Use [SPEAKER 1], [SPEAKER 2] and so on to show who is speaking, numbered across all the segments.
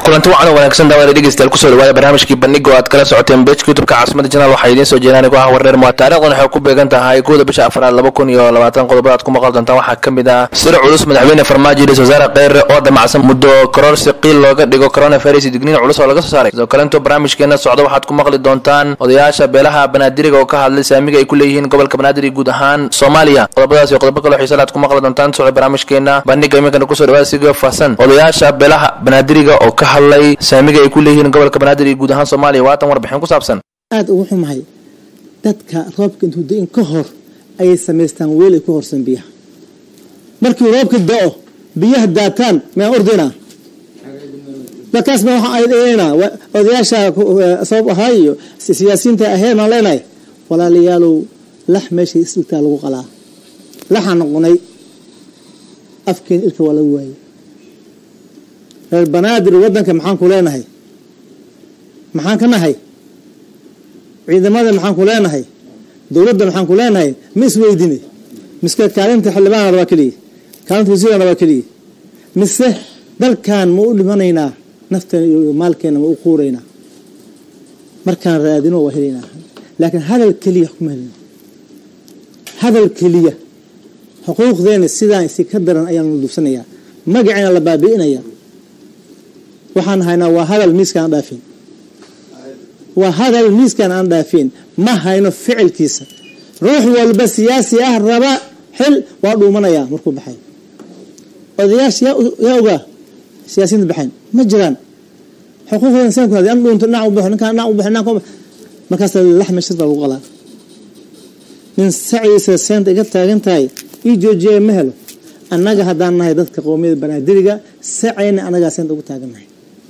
[SPEAKER 1] kulanti wacan wanaagsan daawada dhegeystayaal kusoo dhawaada barnaamijkii bandhiga oo aad kala socoteen bejka youtubeka caasimada janaal waxaa idiin soo jeedaan igu ah wareer mua taarikhdan waxay ku beegan tahay kowda bisha afraad laba kun iyo labaatan qodobbada aad ku maqal doontaan waxaa ka mid ah sir culus madaxweyne farmaajo ra-isul wasaare kheyre oo damacsan muddo kororsi qiil looga dhigo coronavirus digniin culus oo laga soo saaray sidoo kale intuu barnaamijkeena socdo waxaad ku maqli doontaan odayaasha beelaha banaadiriga oo ka hadlay saamiga ay ku leeyihiin gobolka banaadir iyo guud ahaan soomaaliya qodobadaas iyo qodobo kaloo xiisala aad ku maqli doontaan socdo barnaamijkeena bandhiga iminkana kusoo dhawaada siga faahsan odayaasha beelaha banaadiriga oo ka hadlay saamiga ay ku leeyihiin gobolka banaadir iyo guud ahaan soomaaliya waatan warbixin ku saabsan
[SPEAKER 2] aada ugu xumahay dadka roobka intuu da-in ka hor ayay samaystaan weel ay ku horsan biyaha markii roobka da-o biyaha daataan mayaan ordaynaa dadkaas ma waxaan aydaynaa odayaasha sabab ahaa iyo siyaasiyiinta aheen maan leenahay walaalayaalow lax meeshay isdhigtaa lagu qalaa laxaan noqonay afkeen ilka waa lagu waayey reer banaadir waddanka maxaan ku leenahay maxaan ka nahay ciidamada maxaan ku leenahay dowladda maxaan ku leenahay ma isweydine miske kaalinta xildhibaana rabaa keliya kaalinta wasiirana rabaa keliya mise dalkan ma u dhimanaynaa nafteena iyo maalkeena ma u quuraynaa markaan raadino waa helaynaa laakiin hadal keliya kuma helina hadal keliya xuquuqdeena sidaan isi ka daran ayaanu duubsanayaa magaceena la baabi'inaya waxaan haynaa waa hadal miiskaan aan dhaafin waa hadal miiskaan aan dhaafin ma hayno ficilkiisa ruux walba siyaasi ah raba xil waa dhuumanayaa markuu baxay odayaasha yaa ogaa siyaasiyiinta baxayn ma jiraan xuquuqda insaanku hadi an dhuunto dhinac u baxo ninkaan dhinac u baxo dhinac markaas laxma shir baa lagu qalaa nin saciisa seenta iga taagan tahay ii joojiyaya ma helo annaga haddaan nahay dadka qowmiyada banaadiriga sacayna annagaa seenta ugu taagannahay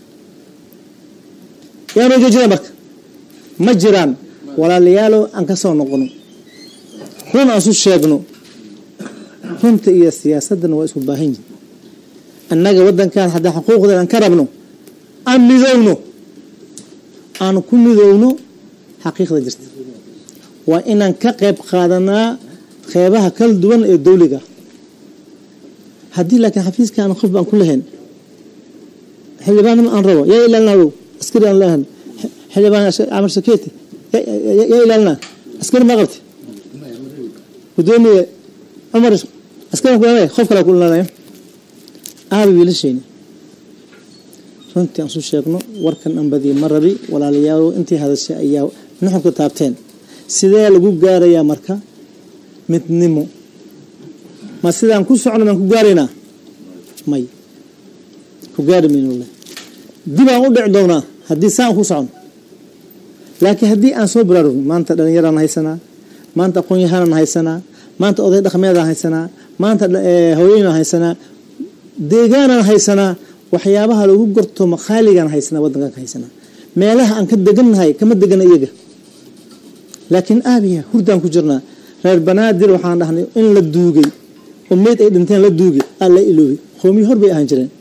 [SPEAKER 2] yaanoo joojina marka ma jiraan walaalayaalow aan ka soo noqono run aan isu sheegno runta iyo siyaasaddana waa isku baahan yihin annaga waddankan haddii xuquuqdeen aan ka rabno aan midowno aan ku midowno xaqiiqda jirta waa inaan ka qayb qaadanaa qeybaha kala duwan ee dawliga haddii laakiin xafiiska aan qof baan ku lahayn xildhibaannimo aan rabo yaa ilaalinadow askari aan leehan xildhibaan camar saketi yaa ilaalinaa askari ma qabti gudoomiye cumar askari ku qof kale ku ilaalinaya aabi wiilashayni runtii aan su sheegno warkan aan badiye ma rabi walaalayaalo intii hadashay ayaa nuxurka taabteen sidee lagu gaarayaa marka midnimo ma sidaan ku socno maan ku gaaraynaa may ku gaari maynole dib aan u dhici doonaa haddii saan ku socno laakiin haddii aan soo baraarugno maanta dhalinyaraan haysanaa maanta aqoon-yahaanaan haysanaa maanta oday dhaqmeedaan haysanaa maanta hooyooyinaan haysanaa deegaanaan haysanaa waxyaabaha lagu gorto makhaaligaan haysanaa waddankaan ka haysanaa meelaha aan ka degannahay kama degana iyaga laakiin aabiya hurdaan ku jirnaa reer banaadir waxaan dhahnay in la duugay oo meyd ay dhinteen la duugay aa la iloobay qoomiyi hor bay ahaan jireen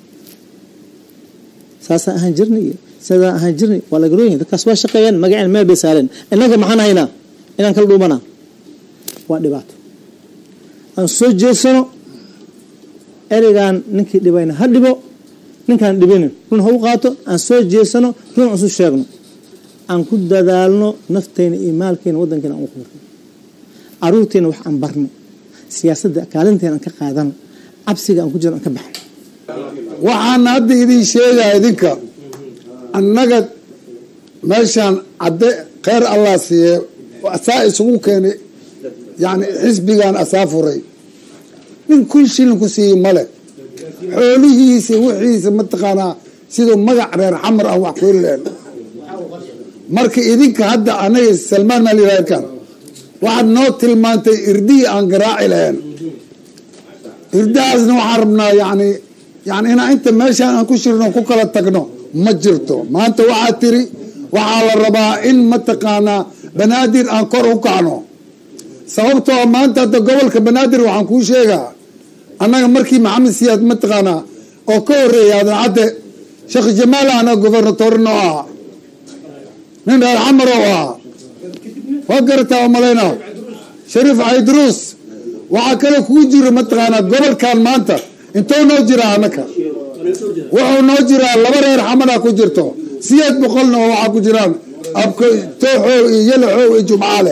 [SPEAKER 2] saasaan ahaan jirnay iyo sidaan ahaan jirnay waa lagarooyin dadkaas waa shaqeeyaan magaceen meel bay saareen innaga maxaan haynaa inaan kala dhuumanaa waa dhibaato aan soo jeedsano ereygaan ninkii dhibayna ha dhibo ninkaan dhibinin run ha u qaato aan soo jeedsano run aan isu sheegno aan ku dadaalno nafteyna iyo maalkeena waddankeena aan u quurno caruurteena wax aan barno siyaasadda kaalinteena aan ka qaadano cabsiga aan ku jiro aan ka baxno
[SPEAKER 3] waxaan hadda idin sheegaa idinka annaga meeshaan cadde kheyr allah siiye asaa isugu keenay yani xisbigan asaa furay nin kun shilin ku siiyey male xoolihiisa wixiisa mataqaanaa siduu magac reer xamar ah wax kuheli lahen marka idinka hadda anaga salmaan maalirkan waxaad noo tilmaantay irdihii aan garaaci lahayn irdahaasna waxaan rabnaa yani yani inaa inta meeshaan aan ku shirno ku kala tagno ma jirto maanta waxaa tiri waxaa la rabaa in mataqaanaa banaadir aan kor u kacno sababtoo maanta hadda gobolka banaadir waxaan kuu sheegaa annaga markii maxamed siyaad mataqaanaa oo ka horeeya adan cadde sheekh jamaal ana gobernatorno ahaa nin reer xamar oo ahaa waa garataa oo malayna shariif caydruus waxaa kale kuu jiro mataqaanaa gobolkan maanta intoo noo jira anaka wuxuu noo jiraa laba reer xamada ku jirto sideed boqolna oo waxaa ku jiraan abko tooxow iyo yalaxow iyo jumcaale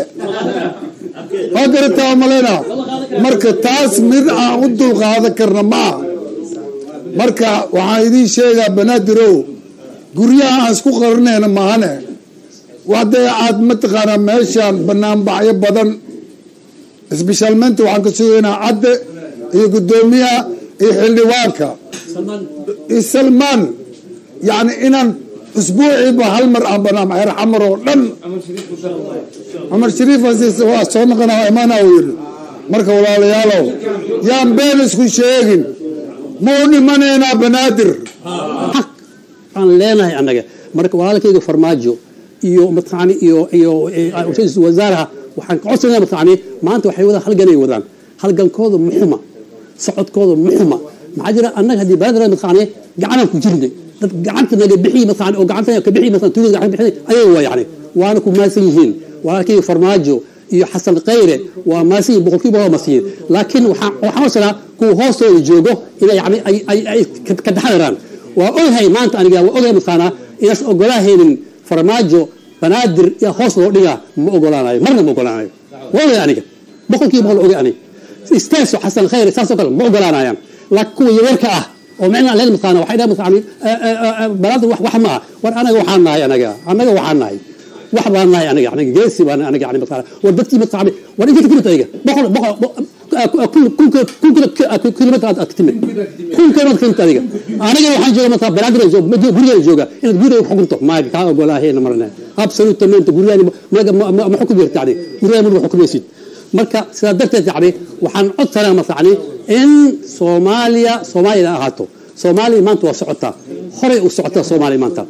[SPEAKER 3] waa garataa maleyna marka taas mid aan u dulqaadan karna ma aha marka waxaan idiin sheegaa banaadirow guryaha aan isku qarinayna mahane hadee aad mataqaanaa meeshaan banaanbacyo badan isbishaalmeynta waxaan ka sugaynaa cadde iyo guddoomiyaha iyo xildhibaanka iyo salmaan yani inaan usbuuciiba hal mar aan banaan xeer xamar oo dhan cumar shariif waa soo noqona imaana uu yidhi marka walaalayaalow yaan been isku sheegin mau dhimanaynaa banaadir
[SPEAKER 4] aan leenahay annaga marka walaalkayga farmaajo iyo mataqaani iyo iyo ra-iisul wasaaraha waxaan ka codsanaya mataqaani maanta waxay wadaan halganay wadaan halgankooda muxuma socodkooda muxuma maxaa jira annaga haddii baladara mataqaani gacanaan ku jirnay dad gacanta naga bixiy mataqaani oo gacanta ka bixiy mataqaani tuulada gacan bixinay ayaga waa yacni waana ku maasan yihiin walaalkayga farmaajo iyo xasan khayre waa maasan yihiin boqolkiiba waa masiyin laakiin waxaan waxaan codsanaa kuwa hoostooda joogo inay yani ay ay ay ka taxadaraan waa ogahay maanta aniga waa ogahay mataqaanaa inaas ogolaahaynin farmaajo banaadir yaa hoos loo dhigaa ma ogolaanayo marna ma ogolaanayo waa ogay aniga boqolkiiba boqol ogay aniga isteeso xasan khayre saasoo kale ma ogolaanayaan laakiin kuwa yaryarka ah oo micnaa leen mataqaana waxay dhahan mataqaani banaadir wax wax ma ah war anaga waxaan nahay anaga anaga waxaan nahay wax baan nahay aniga aniga geesi baan aniga yani mataqaana war dadkii mataqaani war inta timid ayaga boqol boqol kun kilomitr aad ka timid kun kilomitr ka timid adiga aniga waxaan jooga mataa banaadir gurigeena jooga inaad gurigeena xukunto maaga kaa ogolaahayna marna absolutamente gurigeena ma xukumi karta yani gurigeena ma xukumaysid marka sidaa darteed yani waxaan codsanaa mataqani in soomaaliya soomaaliya ahaato soomaaliya maanta waa socotaa horay u socotaa soomaaliya maanta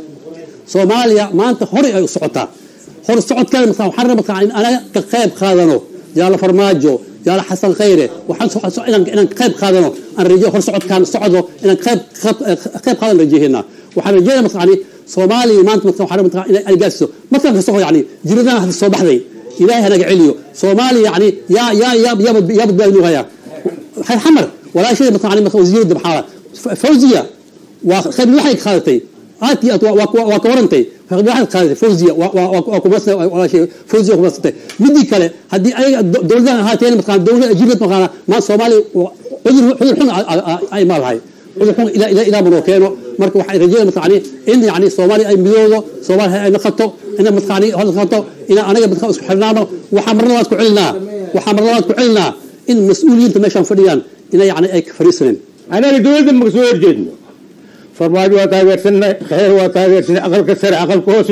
[SPEAKER 4] soomaaliya maanta horay ay u socotaa hor socodkeeda mataa waxaan rabaa mataqani in anaga ka qayb qaadano jaalo farmaajo jaalo xasan khayre waxaan inaan qayb qaadano aan rajo hor socodkaan socdo inaan qayb qayb qaadan rajeeynaa waxaan rajeynaa mataqani soomaaliya maanta mataa waxaan rabaa inay ay gaarsiiso markaan kasta yani jiridan hadda soo baxday ilaahay hanaga celiyo soomaaliya yani yaa yaa yaa yaa yaa badbaadinuu hayaa xayr xamar walaashada mataqani marka wasiirada maxaa fawziya waa qayb waxay qaadatay aad iyo aad waa ka warantay waxaad qaadatay fawziya waa kumasna walaashay fawziya kumasatay midii kale haddii ayaga dowladahan ahaateen mataqana dowlada ajibad mataqana maa soomaaliya cudur cudur xun ay maalahay cudur xun ilaa ilaa manoo keeno marka waxay rajayna mataqani in yani soomaaliya ay midoodo soomaaliya ay naqato ina mataqani naqato ina anaga mataqan isku xirnaano waxaa mar labaad ku celinaa waxaa mar labaad ku celinaa in mas-uuliyiinta meeshaan fadhiyaan ina yani ay fariisaneen
[SPEAKER 5] anaga dowladda maka soo horjeedno farmaajo waa taageersanay khayr waa taageersanay aqalka sare aqalka hoose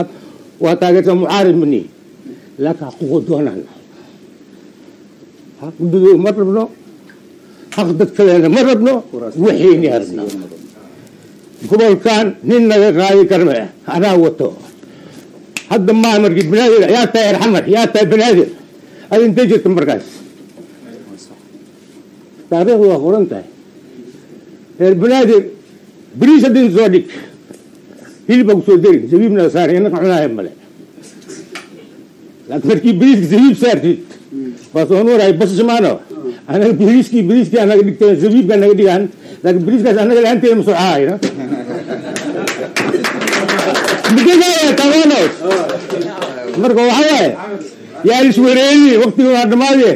[SPEAKER 5] waa taageersan mucaarid mani laakiin xaquuqa doonaan xaq gudow ma rabno xaq dadkadeena ma rabno waxayni rabno gobolkan nin naga qaadi karma anaa wato hadda maa markii banaadir yaa tahay erxamar yaa tahay banaadir ad intay jirta markaas taariikhdu waa qoran tahay reer banaadir beriis haddin soo dhig hilibaa kusoo dari zabiibna saar inaka cunaaya male laakiin markii beriiska zabiib saartid waa soo nuurahay basismaano anaga beriiskii beriiskii anaga dhigtay zabiibka naga dhigaan laakiin beriiskaas anaga laanteeda ma soo caayna midagaya tabanos marka waxa waaye yaa iswareeni waqtiga waa dhammaadee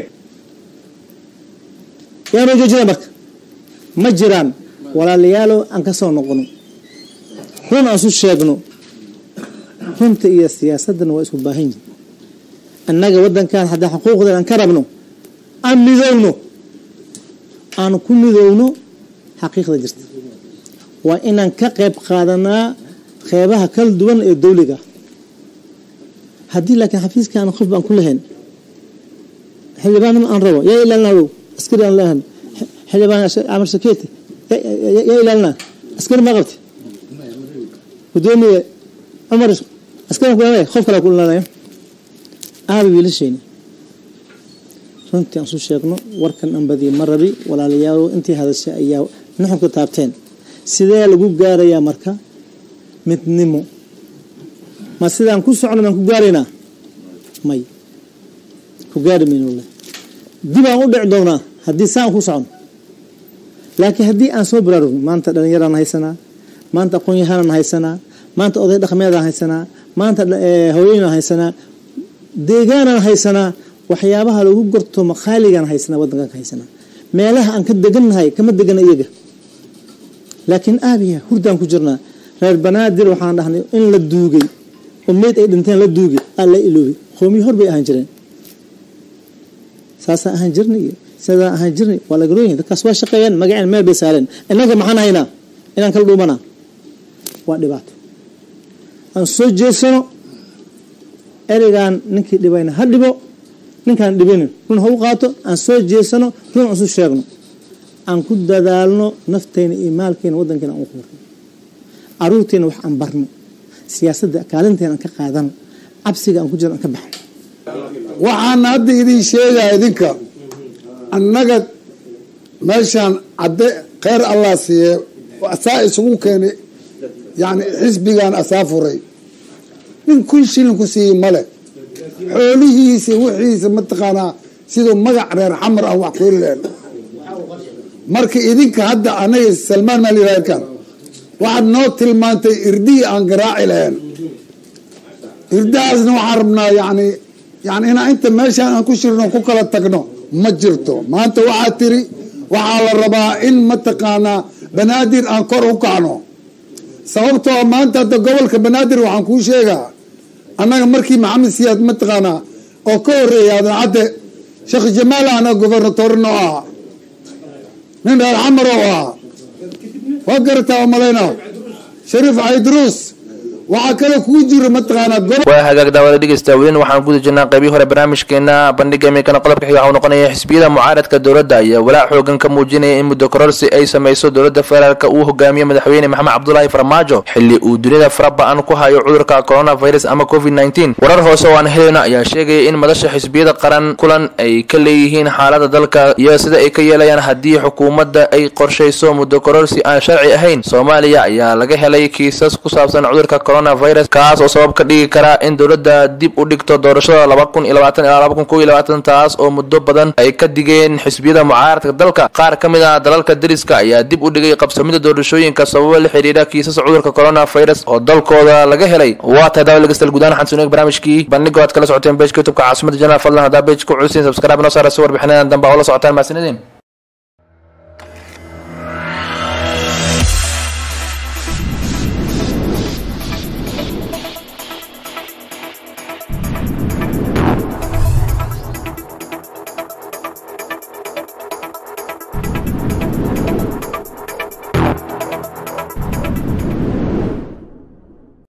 [SPEAKER 2] yaanoo joojina marka ma jiraan walaalayaalo aan ka soo noqono run aan isu sheegno runta iyo siyaasaddana waa isku baahan yihin annaga waddankan haddii xuquuqdan aan ka rabno aan midowno aan ku midowno xaqiiqda jirta waa inaan ka qayb qaadanaa qeybaha kala duwan ee dawliga haddii laakiin xafiiskaan qof baan ku lahayn xildhibaannimo aan rabo yaa ilaalinadow askari aan leehan xildhibaan amar saketi yaa ilaalinaa askari ma qabti gudoomiye cumar askari ku qof kale ku ilaalinaya aaba wiilashayni runtii aan su sheegno warkan aan badiye ma rabi walaalayaalo intii hadashay ayaa nuxurka taabteen sidee lagu gaarayaa marka midnimo ma sidaan ku socno maan ku gaaraynaa may ku gaari mayno dib aan u dhici doonaa haddii saan ku socno laakiin haddii aan soo baraarugno maanta dhallinyaraan haysanaa maanta aqoon-yahanaan haysanaa maanta oday dhaqmeedaan haysanaa maanta haweenaan haysanaa deegaanaan haysanaa waxyaabaha lagu gorto maqaaligaan haysanaa waddankan ka haysanaa meelaha aan ka degannahay kama degana iyaga laakiin aabiya hurdaan ku jirnaa reer banaadir waxaan dhahnay in la duugay oo meyd ay dhinteen la duugay aa la iloobay qoomiyo hor bay ahaan jireen saasaan ahaan jirnay iyo sidaan ahaan jirnay waa lagalooyihin dadkaas waa shaqeeyaan magaceen meel bay saareen innaga maxaan haynaa inaan kala dhuumanaa waa dhibaato aan soo jeesano ereygaan ninkii dhibayna ha dhibo ninkaan dhibinin run ha u qaato aan soo jeesano run aan isu sheegno aan ku dadaalno nafteyna iyo maalkeena waddankeena aan u quurno caruurteena wax aan barno siyaasadda kaalinteena aan ka qaadano cabsiga aan ku jiro aan ka baxno
[SPEAKER 3] waxaan hadda idin sheegaa idinka annaga meeshaan cadde kheyr allah siiye asaa isugu keenay yani xisbigan asaa furay nin kun shilin ku siiyey male xoolihiisa wixiisa mataqaanaa siduu magac reer xamar ah wax kuheli lahen marka idinka hadda anaga salmaan maalirkan waxaad noo tilmaantay irdihii aan garaaci lahayn irdahaasna waxaan rabnaa yani yani inaa inta meeshaan aan ku shirno ku kala tagno ma jirto maanta waxaa tiri waxaa la rabaa in mataqaanaa banaadir aan kor u kacno sababtoo maanta hadda gobolka banaadir waxaan kuu sheegaa annaga markii maxamed siyaad mataqaanaa oo ka horeeya adancadde sheekh jamaal ana gobernatorno ahaa nin reer xamar oo ahaa waa garataa oo malayna shariif caydruus waxaa kale kuu jira mataqaanaa gobol
[SPEAKER 1] waa hagaag daawada dhegeysta welin waxaan guda jirnaa qeybii hore barnaamijkeena bandhiga iminkana qodobka xiga waxau noqonaya xisbiyada mucaaradka dowladda ayaa walaac xoogan ka muujinaya in muddo kororsi ay sameyso dowladda federaalk uu hogaamiyo madaxweyne maxamed cabdulaahi farmaajo xilli uu dunida faraba-an ku hayo cudurka coronavirus ama covid nneteen warar hoose oo aan helayno ayaa sheegaya in madasha xisbiyada qaran kulan ay ka leeyihiin xaalada dalka iyo sida ay ka yeelayaan haddii xukuumadda ay qorshayso muddo kororsi aan sharci ahayn soomaaliya ayaa laga helay kiisas ku saabsan cudurka coronavirus kaas oo sabab ka dhigi kara in dowladda dib u dhigto doorashada laba kun iyo labaatan ilaa laba kun kow iyo labaatan taas oo muddo badan ay ka digeen xisbiyada mucaaradka dalka qaar ka mid ah dalalka dariska ayaa dib u dhigay qabsamida doorashooyinka sababo la xidhiidha kiisas cudurka coronavirus oo dalkooda laga helay waa tahay daawad lagastal guudaan waxaan suunay barnaamijkii bandhigo aad kala socoteen bejka youtubeka caasimada janaal fadlan haddaa bej ku culusin subscribe noo saara si warbixinadan dambe oo la socotaan mahadsanideen